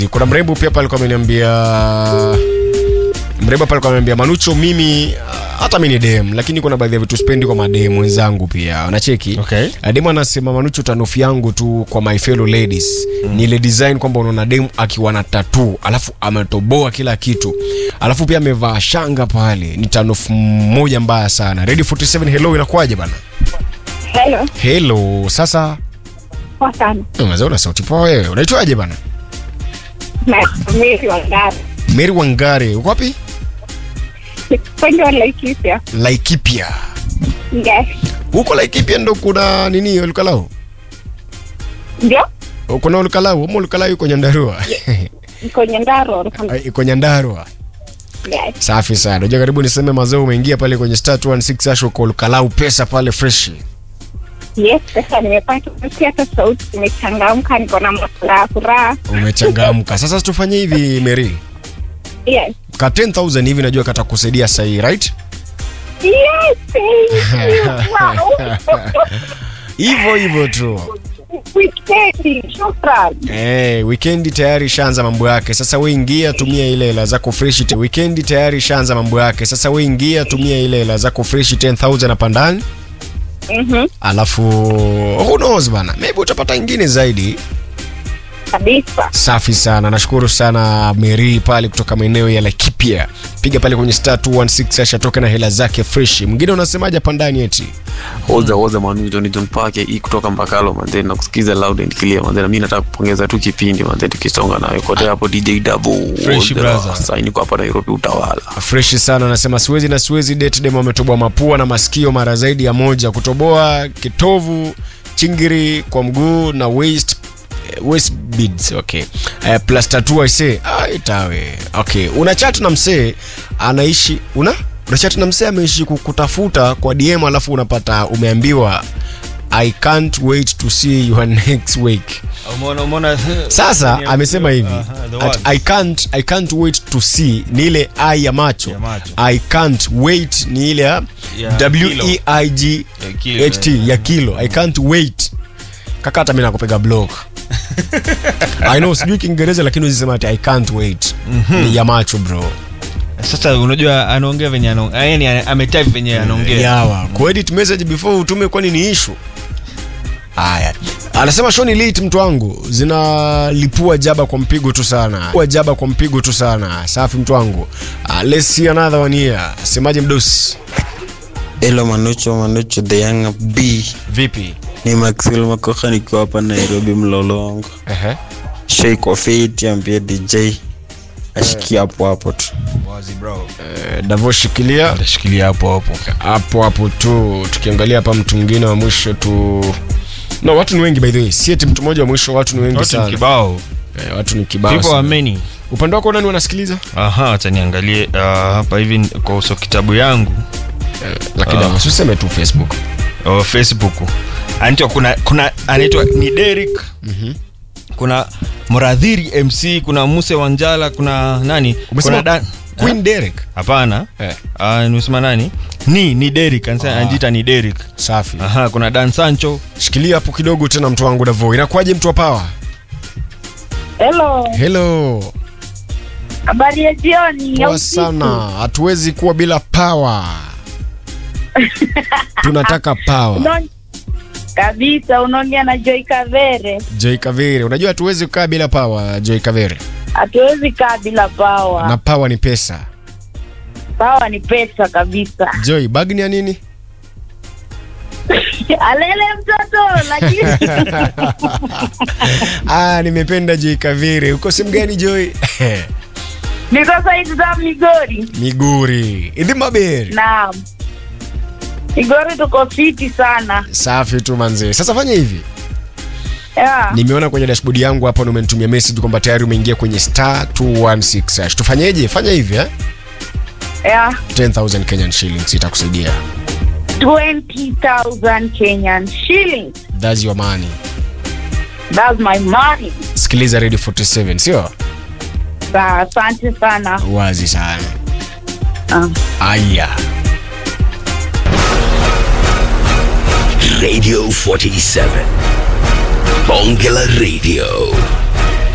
kuna mrembo pia pale alikuwa ameniambia mrembo pale alikuwa ameniambia manucho mimi ah, hata mi ni dem lakini kuna baadhi ya vitu spendi kwa madem wenzangu pia wanacheki Okay. Ah, dem anasema manucho tanofi yangu tu kwa my fellow ladies mm. ni ile design kwamba unaona dem akiwa na tatu alafu ametoboa kila kitu alafu pia amevaa shanga pale ni tanof moja mbaya sana ready 47 hello inakuwaje bana Hello, hello sasa poa sana. mazee una sauti poa wewe unaitwaje bana Na Mary Wangari. mary wangare uko wapi Kwenye wa Laikipia. laikipia Yes. huko laikipia ndo kuna nini olukalau Ndio? kuna olukalau ama olukalau iko nyandarua Kwenye Ndaro. iko nyandarua Yes. safi sana unajua karibu niseme mazao umeingia pale kwenye star 216 asho kwa olukalau pesa pale fresh Yes, sasa nimepata kusikia hata sauti imechangamka, niko na furaha furaha. umechangamka sasa tufanye hivi mary Yes. ka 10000 hivi najua katakusaidia sahii right Yes, thank you. Wow. hivyo hivyo tu Wikendi, shukran. Eh, wikendi tayari ishaanza mambo yake. Sasa we ingia tumia ile hela zako fresh. te- Wikendi tayari ishaanza mambo yake. Sasa we ingia tumia ile hela zako fresh 10000 hapa ndani. Mhm. Alafu who knows bana. Maybe utapata ingine zaidi. Kabisa. Safi sana. Nashukuru sana Mary pale kutoka maeneo ya Laikipia. Piga pale kwenye star 216 ashatoke na hela zake fresh. Mwingine unasemaje hapa ndani eti? oza oza manujo ni John Pake hii kutoka Mbakalo manze na kusikiza loud and clear manze na mimi nataka kupongeza tu kipindi manze tukisonga nayo kote hapo DJ Dabu Fresh brother. sasa niko hapa Nairobi utawala freshi sana anasema siwezi na siwezi date dem ametoboa mapua na masikio mara zaidi ya moja kutoboa kitovu chingiri kwa mguu na waist eh, waist beads okay uh, plus tattoo i say ah itawe okay una chat na msee anaishi una una chat na msee ameishi kukutafuta kwa DM alafu unapata umeambiwa I can't wait to see your next week Umeona umeona sasa Ni- amesema hivi Aha, the at, words. I can't, I can't wait to see ni ile i ya macho, Ya macho. I can't wait ni ile ya Ya w-e-i-g Ya kilo, h-t eh. ya kilo I can't wait kaka hata mi nakupiga block I know sijui kiingereza lakini uzisema ati I can't wait ni ya macho bro Sasa unajua anaongea venye anaongea, yani ametype venye anaongea. yawa kuedit message before utume kwani ni ishu haya anasema shoni lit mtu wangu zinalipua jaba kwa mpigo tu sana Lipua jaba kwa mpigo tu sana safi mtu wangu uh, let's see another one here semaje mdosi Hello Manucho, Manucho the young B. vipi Ni Maxwell Makoha nikiwa hapa Nairobi Mlolongo. Ehe. Shake of it ambie DJ ashikie hapo hapo tu. Wazi bro. Eh, davo shikilia Tashikilia hapo hapo. hapo hapo tu tukiangalia hapa mtu mwingine wa mwisho tu no watu ni wengi by the way si eti mtu mmoja wa mwisho watu ni wengi Watu ni sana kibao. eh, watu ni kibao People are sana. many. upande wako nani wanasikiliza Aha, acha niangalie uh, hapa hivi kwa uso kitabu yangu eh, lakini Ah. uh. useme tu facebook uh, Facebook. Anaitwa kuna kuna anaitwa ni Derek. Mhm. Kuna Mradhiri MC, kuna Muse Wanjala, kuna nani? Umesema Kuna Dan queen derek Hapana. eh, Ah, nimesema nani? Ni ni Derek, anasema anajiita ni Derek. safi Aha, kuna Dan Sancho. shikilia hapo kidogo tena mtu wangu davo inakuwaje mtu wa pawa Hello. helo Habari ya jioni. ya poa usiku. sana hatuwezi kuwa bila pawa tunataka pawa Unaon- Kabisa unaongea na Joy Kavere. joy kavere unajua hatuwezi kukaa bila pawa joy kavere Hatuwezi kaa bila pawa. na pawa ni pesa Pawa ni pesa kabisa. joy bag ni ya nini Alele mtoto lakini ah, nimependa joy kavere uko sehemu gani joy niko saidi za Migori. miguri idhimaberi Naam. Migori tuko fiti sana. safi tu manzee sasa fanya hivi Yeah. nimeona kwenye dashboard yangu hapa na umenitumia message kwamba tayari umeingia kwenye star 216 hash tufanyeje fanya hivi eh? Yeah. 10000 kenyan shillings itakusaidia 20,000 Kenyan shillings. thats your money That's my money. sikiliza radio 47 sio Sa- Asante sana. wazi sana Ah. aya Radio 47. Bongela Radio.